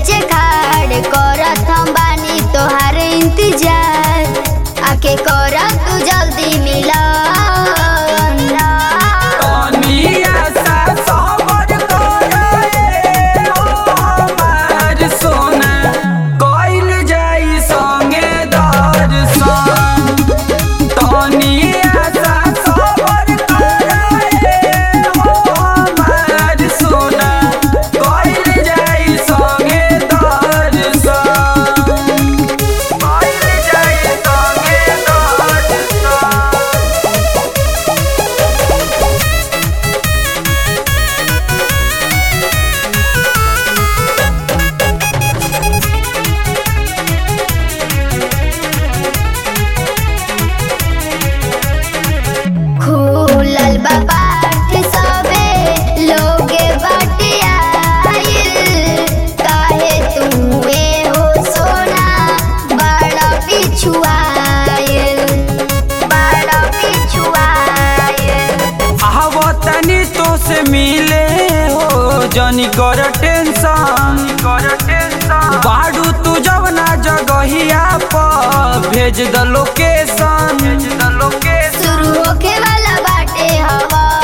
बीचे खाड़ करत हम बानी तोहार इंतजार आके कर तू जल्दी मिला कनिया सा सबर करे ओ हमार सोना कइल जाई संगे दर्शन कनिया सा सबर करे ओ हमार सोना कइल जाई संगे दर्शन कइल जाई संगे दर्शन खुलल बा पाठ सबे लोगे बटिया काहे तुए हो सोना बड़ा पिछुआयल बड़ा पिछुआयल आवतनी तो से मिले हो जनी कर टेंशन कर टेंशन बाड़ू तू जब ना जगहिया पर भेज द लोकेशन भेज द लोकेशन शुरू होके वाला बाटे हवा